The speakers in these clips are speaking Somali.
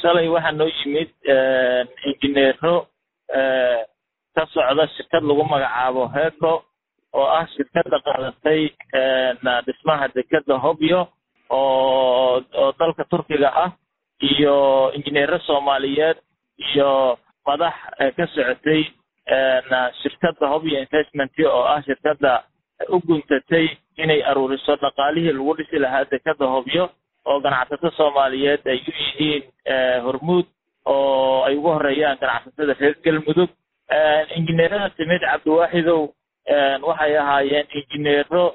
shalay waxaa noo yimid injineero ka socda shirkad lagu magacaabo heco oo ah shirkadda qaadatay dhismaha dekeda hobyo oo oo dalka turkiga ah iyo injineero soomaaliyeed iyo madax ka socotay shirkadda hobyo investment oo ah shirkadda u guntatay inay aruuriso dhaqaalihii lagu dhisi lahaa dekeda hobyo oo ganacsato soomaaliyeed ay u yihiin hormuud oo ay ugu horeeyaan ganacsatada reer galmudug injineerada timid cabdiwaaxidow waxay ahaayeen injineero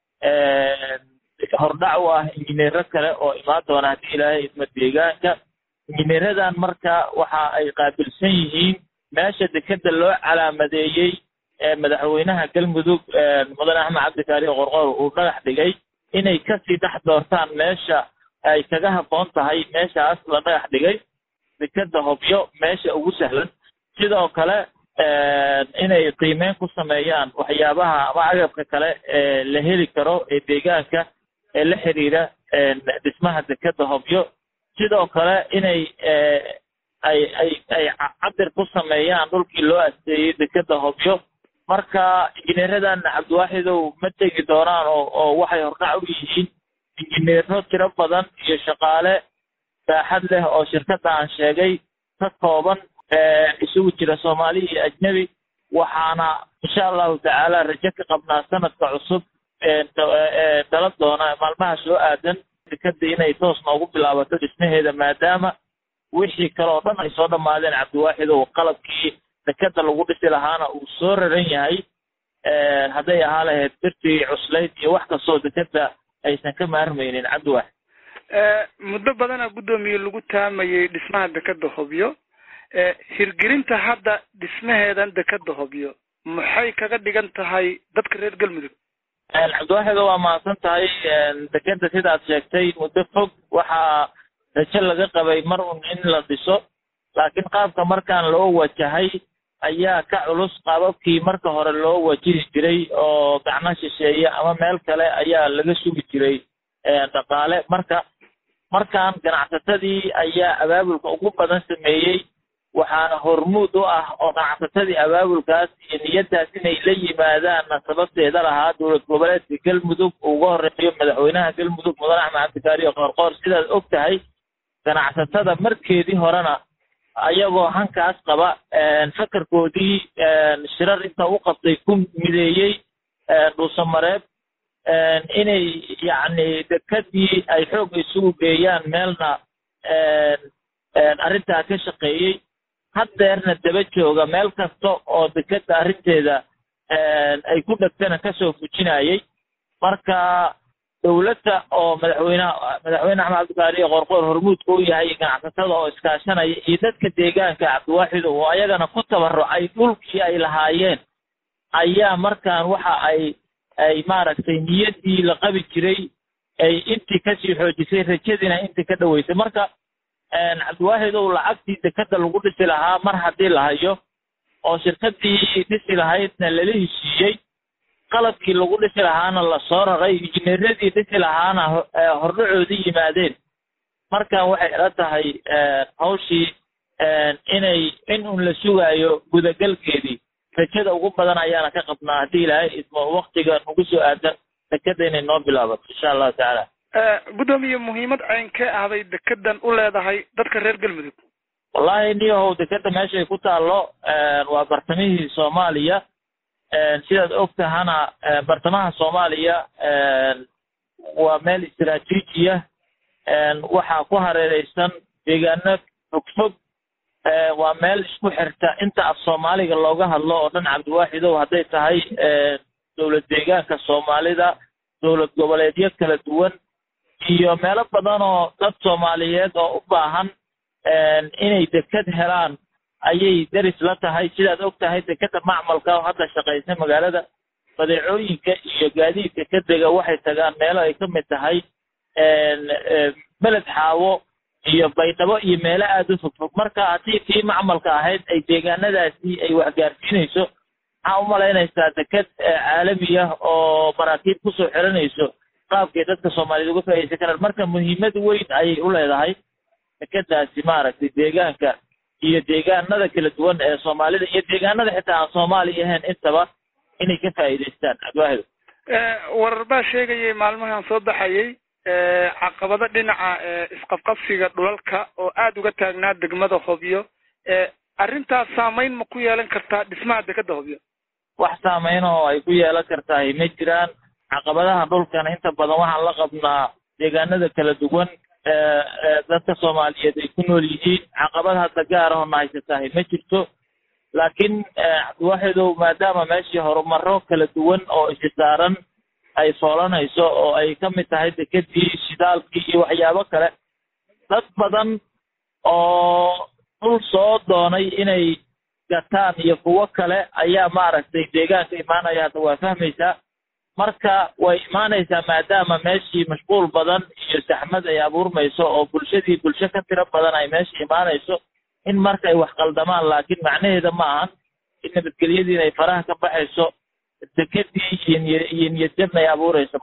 hordhac u ah injineero kale oo imaan doona haddii ilaahay idma deegaanka injineeradan marka waxa ay qaabilsan yihiin meesha dekeda loo calaamadeeyey madaxweynaha galmudug mudane axmed cabdikaari qorqor uu dhagax dhigay inay kasii dhex doortaan meesha ay kaga habboon tahay meeshaas la dhagax dhigay dekeda hobyo meesha ugu sahlan sidoo kale inay qiimeyn ku sameeyaan waxyaabaha ama agabka kale ee la heli karo ee deegaanka ee la xiriira dhismaha dekeda hobyo sidoo kale inay ay ay ay cabir ku sameeyaan dhulkii loo asteeyey dekeda hobyo marka injineeradan cabdiwaaxidow ma tegi doonaan oo oo waxay hordhac u yihiin injineero tiro badan iyo shaqaale saaxad leh oo shirkadda aan sheegay ka kooban isugu jira soomaali iyo ajnebi waxaana insha allahu tacaala rajo ka qabnaa sanadka cusub dala doona maalmaha soo aadan dekeda inay toos noogu bilaabato dhismaheeda maadaama wixii kale oo dhan ay soo dhammaadeen cabdiwaaxidow qalabkii dekeda lagu dhisi lahaana uu soo raran yahay hadday ahaa lahayd birtii cuslayd iyo wax kastoo dekeda aysan ka maarmaynin cabdiwaaxid muddo badana guddoomiye lagu taamayay dhismaha dekeda hobyo hirgelinta hadda dhismaheedan dekeda hobyo maxay kaga dhigan tahay dadka reer galmudug cabdiwaaxido waa mahadsan tahay dekeda sidaad sheegtay muddo fog waxaa rajo laga qabay mar un in la dhiso laakiin qaabka markaan loo wajahay ayaa ka culus qaababkii marka hore loo wajihi jiray oo gacno shisheeye ama meel kale ayaa laga sugi jiray dhaqaale marka markaan ganacsatadii ayaa abaabulka ugu badan sameeyey waxaana hormuud u ah oo ganacsatadii abaabulkaas iyo niyadaas inay la yimaadaanna sababteeda lahaa dowlad goboleedka galmudug uga horeeyo madaxweynaha galmudug mudane axmed cabdikaariyo qoorqoor sidaad og tahay ganacsatada markeedii horena ayagoo hankaas qaba fakarkoodii shirar inta u qabtay ku mideeyey dhuusamareeb inay yacni dekadii ay xoog isugu geeyaan meelna arrintaa ka shaqeeyey haddeerna daba jooga meel kasta oo dekeda arrinteeda ay ku dhegtana kasoo fujinayay marka dowladda oo madaxweyneha madaxweyne axmed cabdikaariyo qorqoor hormuudka u yahay ganacsatada oo iskaashanaya iyo dadka deegaanka cabdiwaaxid oo ayagana ku tabarucay dhulkii ay lahaayeen ayaa markaan waxa ay ay maaragtay niyaddii la qabi jiray ay intii kasii xoojisay rajadiina intii ka dhaweysay marka cabdiwaahid ow lacagtii dekeda lagu dhisi lahaa mar haddii la hayo oo shirkadii dhisi lahaydna lala heshiiyey qalabkii lagu dhisi lahaana lasoo raray injineeradii dhisi lahaana hordhacoodii yimaadeen markan waxay ila tahay hawshii inay in un la sugaayo gudagalkeedii rajada ugu badan ayaana ka qabnaa haddii ilaahay idmo waktiga nagu soo aadan dekeda inay noo bilaabato insha allahu tacaala guddoomiye muhiimad caynkee ahday dekedan u leedahay dadka reer galmudug wallahi niyahow dekeda meeshay ku taallo waa bartamihii soomaaliya sidaad og tahana bartamaha soomaaliya waa meel istaraatiijiya waxaa ku hareereysan deegaano fogfog waa meel isku xirta inta af soomaaliga looga hadlo oo dhan cabdiwaaxidow hadday tahay dowlad deegaanka soomaalida dowlad goboleedyo kala duwan iyo meelo badan oo dad soomaaliyeed oo u baahan inay deked helaan ayay deris la tahay sidaad og tahay dekeda macmalka oo hadda shaqaysa magaalada badeecooyinka iyo gaadiidka ka dega waxay tagaan meelo ay ka mid tahay beled xaawo iyo baydhabo iyo meelo aada u fogfog marka haddii tii macmalka ahayd ay deegaanadaasi ay waxgaarsiinayso maxaa u malaynaysaa deked caalami ah oo maraakiib kusoo xiranayso qaabkay dadka soomaaliyed uga faaidaysan karaan marka muhiimad weyn ayay u leedahay dekedaasi maaragtay deegaanka iyo deegaanada kala duwan ee soomaalida iyo deegaanada xitaa aan soomaaliya ahayn intaba inay ka faa'iidaystaan abaahido warar baa sheegayay maalmahan soo baxayay caqabado dhinaca isqabqabsiga dhulalka oo aada uga taagnaa degmada hobyo arrintaas saameyn ma ku yeelan kartaa dhismaha dekeda hobyo wax saameyn oo ay ku yeelan kartahay ma jiraan caqabadaha dhulkana inta badan waxaan la qabnaa deegaanada kala duwan dadka soomaaliyeed ay ku nool yihiin caqabad hadda gaar ahoo na haysatahay ma jirto laakiin cabdiwaxidow maadaama meeshii horumaro kala duwan oo isi saaran ay foolanayso oo ay ka mid tahay dekedii shidaalkii iyo waxyaabo kale dad badan oo dhul soo doonay inay gataan iyo kuwo kale ayaa maaragtay deegaanka imaanaya hadda waa fahmaysaa marka way imaanaysaa maadaama meeshii mashquul badan iyo saxmad ay abuurmayso oo bulshadii bulsho ka tiro badan ay meesha imaanayso in marka ay wax qaldamaan laakiin macnaheeda ma ahan in nabadgelyadii inay faraha ka baxayso dekedii iyo niyo iyo niyadjabna ay abuurayso